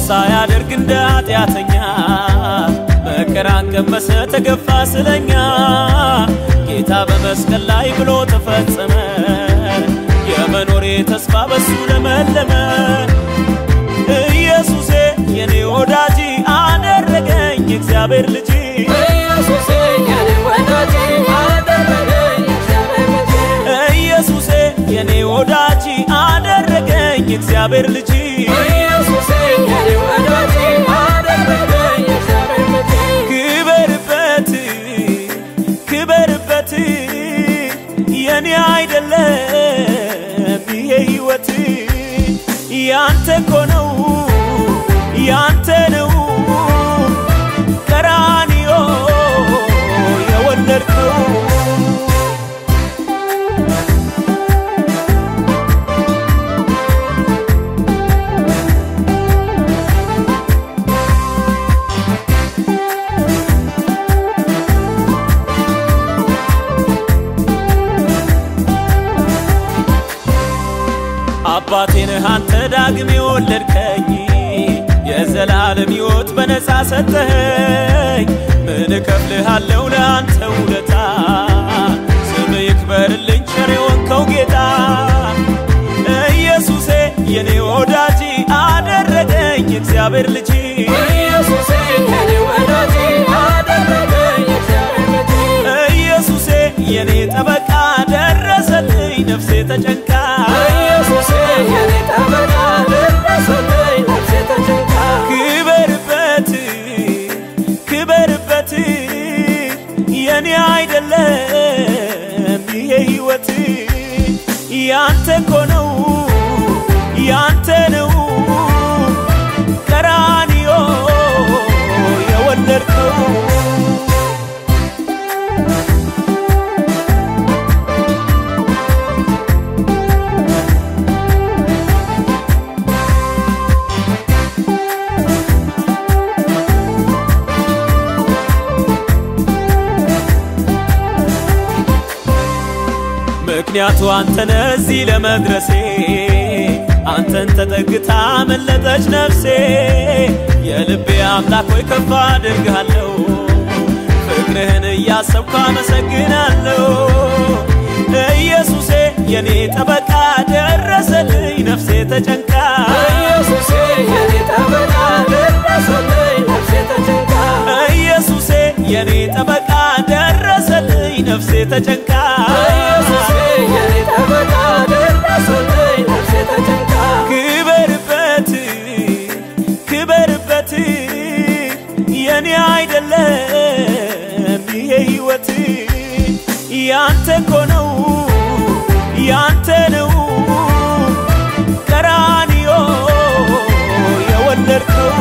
ሳያደርግ እንደ ኃጢአተኛ መከራን ቀመሰ ተገፋ ስለኛ ጌታ በመስቀል ላይ ብሎ ተፈጸመ የመኖሬ ተስፋ በሱ ለመለመ ኢየሱሴ የኔ ወዳጅ አደረገኝ እግዚአብሔር ልጅ ኢየሱሴ የኔ ወዳጅ አደረገኝ እግዚአብሔር ልጅ ኢየሱሴ የኔ ወዳጅ አደረገኝ እግዚአብሔር ልጅ ኢየሱሴ የኔ ወዳጅ አደረገኝ እግዚአብሔር ልጅ ክበርበት ክበርበት የኔ አይደለም ይሄ ህይወት ያንተ እኮ ነው ያንተ ነው ቀራንዮ የወለድከው አባቴ ነህ አንተ ዳግም የወለድከኝ የዘላለም ሕይወት በነፃ ሰጠኸኝ ምን እከፍልሃለሁ ለአንተ ውለታ ስም ይክበርልኝ ቸር የሆንከው ጌታ ኢየሱሴ የኔ ወዳጅ አደረገኝ እግዚአብሔር ልጅ ኢየሱሴ የኔ ወዳጅ አደረገኝ እግዚአብሔር ልጅ ኢየሱሴ የኔ ጠበቃ ደረሰልኝ ነፍሴ ተጨንቃ ኢየሱሴ የኔ ጠበቃ ደረሰልኝ ነፍሴ ተጨንቃ ክበርበት ክበርበት የኔ አይደለም ይሄ ህይወት ያንተ እኮ ነው ያንተ ነው ቀራንዮ የወለድከው ምክንያቱ አንተነ እዚህ ለመድረሴ አንተን ተጠግታ መለጠች ነፍሴ የልቤ አምላክ ሆይ ከፍ አድርግሃለሁ ፍቅርህን እያሰብኩ አመሰግናለሁ ኢየሱሴ የኔ ጠበቃ ደረሰልኝ ነፍሴ ተጨንቃ ኢየሱሴ የኔ ጠበቃ ደረሰልኝ ነፍሴ ተጨንቃ ኢየሱሴ የኔ ጠበቃ ደረሰልኝ ነፍሴ ተጨንቃ ኢየሱሴ የኔ ጠበቃ ደረሰልኝ ነፍሴ ተጨንቃ ክበርበት ክበርበት የኔ አይደለም ይሄ ህይወት ያንተ እኮ ነው ያንተ ነው ቀራንዮ የወለድከው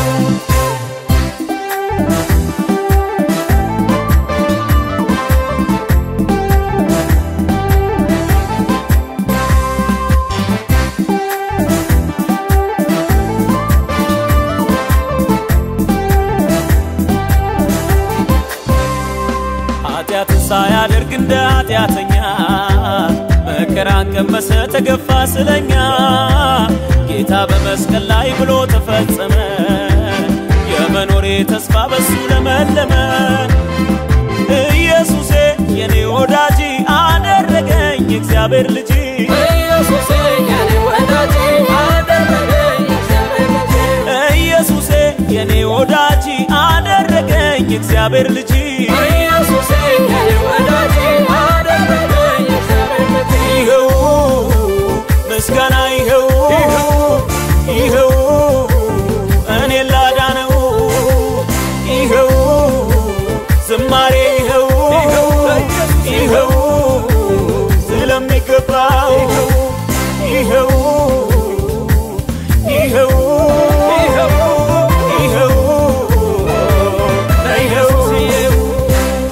ኃጢአትን ሳያደርግ እንደ ኃጢአተኛ መከራን ቀመሰ ተገፋ ስለኛ ጌታ በመስቀል ላይ ብሎ ተፈጸመ የመኖሬ ተስፋ በሱ ለመለመ ኢየሱሴ የኔ ወዳጅ አደረገኝ እግዚአብሔር ልጅ ኢየሱሴ የኔ ወዳጅ አደረገኝ እግዚአብሔር ልጅ ኢየሱሴ የኔ ወዳጅ አደረገኝ እግዚአብሔር ልጅ ኢየሱሴ የኔ ወዳጅ አደረገኝ እግዚአብሔር ልጅ ይኸው ምስጋና ይኸው ይኸው እኔ ላዳነው ይኸው ዝማሬ ይኸው ይኸው ስለሚገባው ይኸው ይኸው ይኸው ይኸው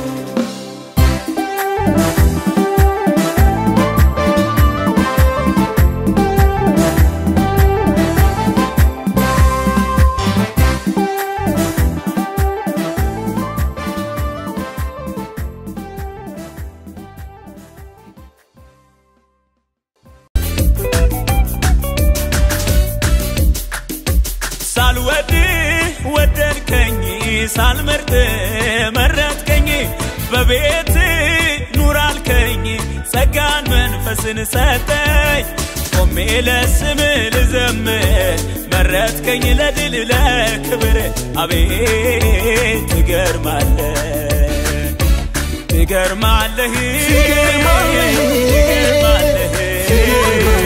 ሳልመርጥ መረጥከኝ በቤት ኑር አልከኝ ጸጋን መንፈስን ሰጠኝ ቆሜ ለስም ልዘምር መረጥከኝ ለድል ለክብር አቤት ትገርማለህ ትገርማለህ ትገርማለህ